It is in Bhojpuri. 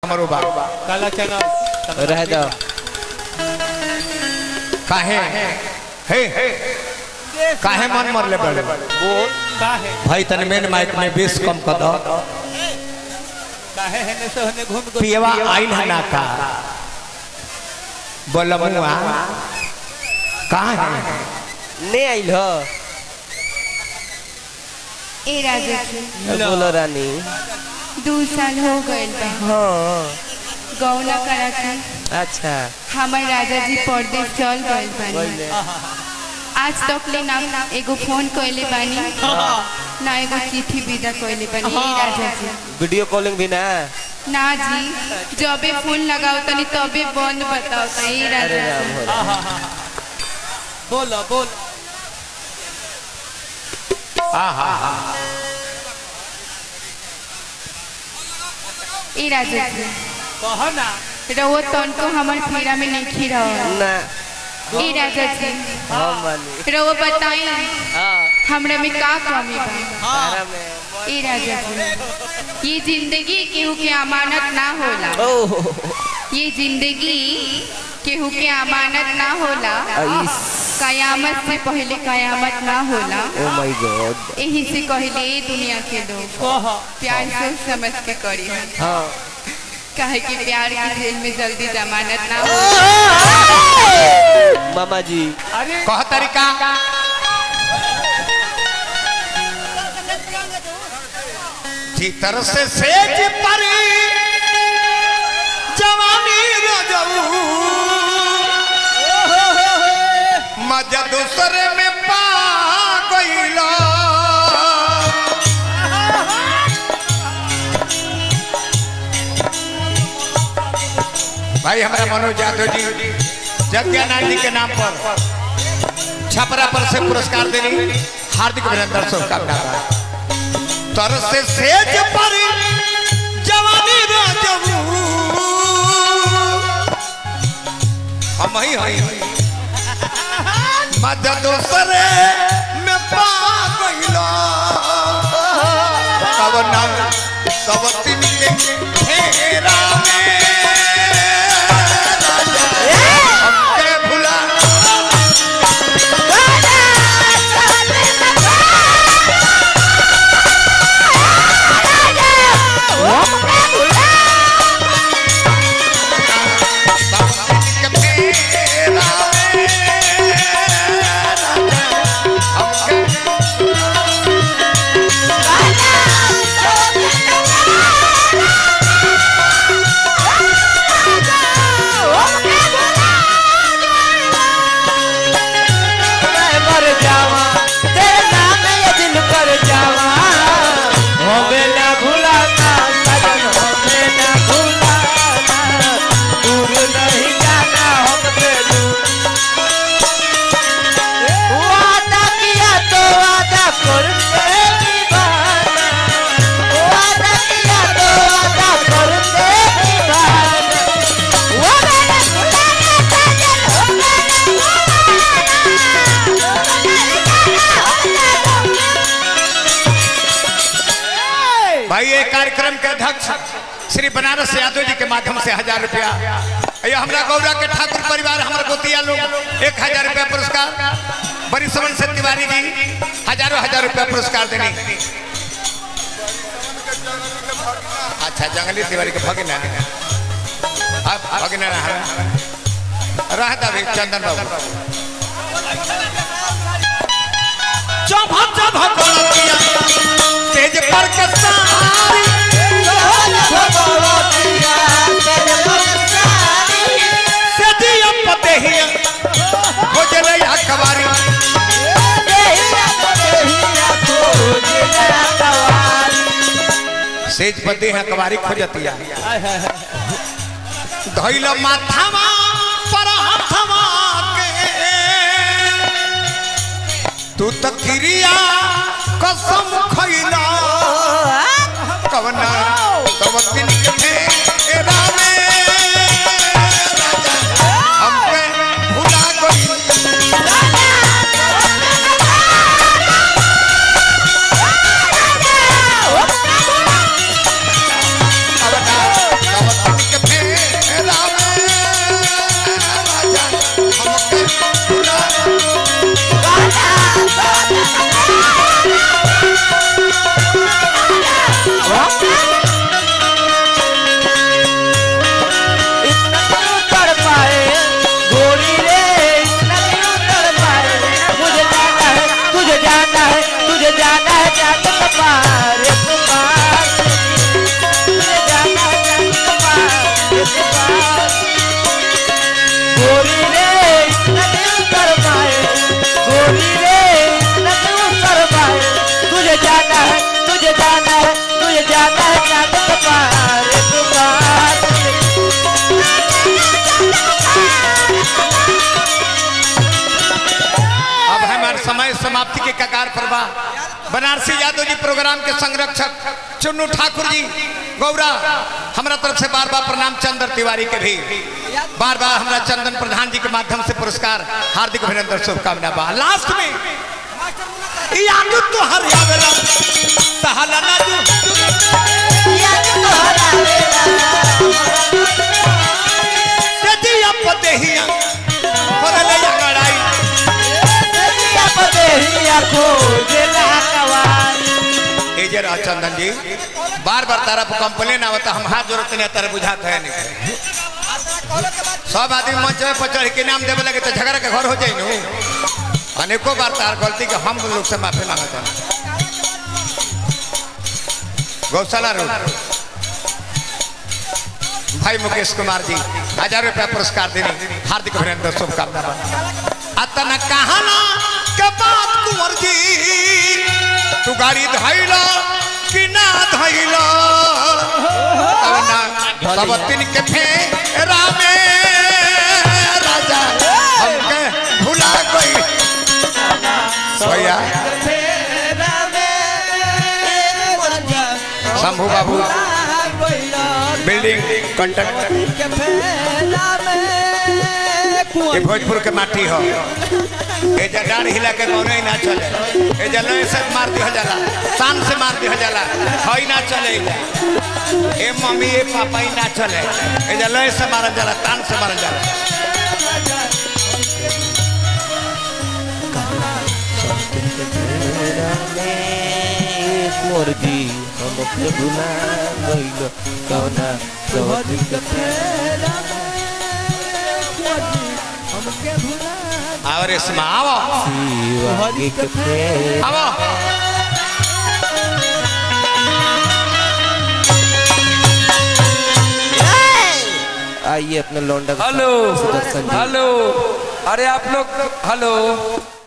हमरो बा काला चना रह दो काहे हे काहे मन मर ले बड़े बोल का है भाई तने मेन माइक में बेस कम कर दो काहे है ने से होने घूम घूम पियवा आइल है ना का बोलमुआ कहाँ है ने आइल हो ए राजा जी बोलो रानी दू साल हो गइल बा हाँ गौना करा के अच्छा हमर राजा जी परदेश चल गइल बानी आज तक ले ना एगो फोन कइले बानी ना एगो चिट्ठी विदा कइले बानी ए राजा जी वीडियो कॉलिंग भी ना ना जी जबे फोन लगाओ तनी तबे बंद बताओ त ए अरे राजा राम जी हो राम। बोलो बोल आहा ए राजा जी कहो ना रहो तन को हमर फेरा में नहीं खिरा ना ए राजा जी हम वाली रहो बताई हाँ हमरा में का कमी बा तारा में ए राजा जी ये जिंदगी केहू के अमानत ना होला ओह ये जिंदगी केहू के अमानत ना होला आइस कयामत से पहले कयामत ना होला ओ माय गॉड यही से कहले ए दुनिया के लोग कहो प्यार सोच समझ के करी है हाँ काहे कि प्यार की जेल में जल्दी जमानत ना हो मामा जी अरे कह तरीका भीतर से सेज परी जवानी रजऊ मजा दूसरे में पा गईला भाई हमारा मनोज यादव जी जज्ञानाथ जी के नाम पर छपरा पर से पुरस्कार देने हार्दिक अभिनंदन शुभकामना तर से सेज पर जवानी राजू हम ही हई मदद दूसरे में पा गइलो कवना सवतिन के घेरा में हमके भुला मैं मर जावा तेरे नाम ये दिल कर जावा हमें ना भुलाना सजन हमें ना भुलाना दूर नहीं जाना हमसे दूर वादा किया तो वादा करते निभाना वादा किया तो वादा करते निभाना वो मैंने भुलाना सजन हमें भाई ये कार्यक्रम के अध्यक्ष श्री बनारस यादव जी के माध्यम से हजार रुपया ये हमरा गौरा के ठाकुर परिवार हमारे गोतिया लोग एक हजार रुपया पुरस्कार बड़ी समन से तिवारी जी हजारों हजार रुपया पुरस्कार देने अच्छा जंगली तिवारी के भगिना अब भगिना रहा रह दबे चंदन बाबू चौभा चौभा कोलतिया तेज पर के सारी सदिया पतेहिया हो जले अखबारी सेज पते हैं कबारी खोजतिया धइल माथावा पर हाथवा के तू त क्रिया कसम खइला कवना तब दिन के फेरा में राजा हमके भुला गई कवना तब दिन बा बनारसी यादव जी प्रोग्राम के संरक्षक चुन्नू ठाकुर जी गौरा हमरा तरफ से बार बार प्रणाम चंद्र तिवारी के भी बार बार हमरा चंदन प्रधान जी के माध्यम से पुरस्कार हार्दिक अभिनंदन शुभकामना बा लास्ट में याद तो हर आवेला सहाला ना तू सदिया पदेहिया परले लड़ाई ए जरा चंदन जी बार बार तारा पर कंप्लेन आवता हम हाथ जोड़ते नहीं तारा बुझात है नहीं सब आदमी मंच में पर चढ़ के नाम देवे लगे तो झगड़ा के घर हो जाए नु अनेकों बार तार गलती के हम लोग से माफी मांगते हैं गौशाला रोड भाई मुकेश कुमार जी हजार रुपया पुरस्कार देने हार्दिक अभिनंदन शुभकामना अतन कहाना के बात कुंवर जी तू गाड़ी धैला कि ना धैला तब ना सब दिन के फेरा में राजा हमके भुला गई भैया शंभू बाबू बिल्डिंग कंट्रक्टर ये भोजपुर के माटी हो ए जडार हिला के कौनो ही ना चले ए जलय से मार दिया जाला शान से मार दिया जाला हई ना चले ए मम्मी ए पापा ही ना चले ए जलय से मारल जाला तान से मारल जाला जी हमके भुला गइल कौना सवती के फेरा और इसमें आओ शिवाजी के फेरा आओ आइए अपने लौंडा के हेलो साथ सुदर्शन जी। हेलो अरे आप लोग हेलो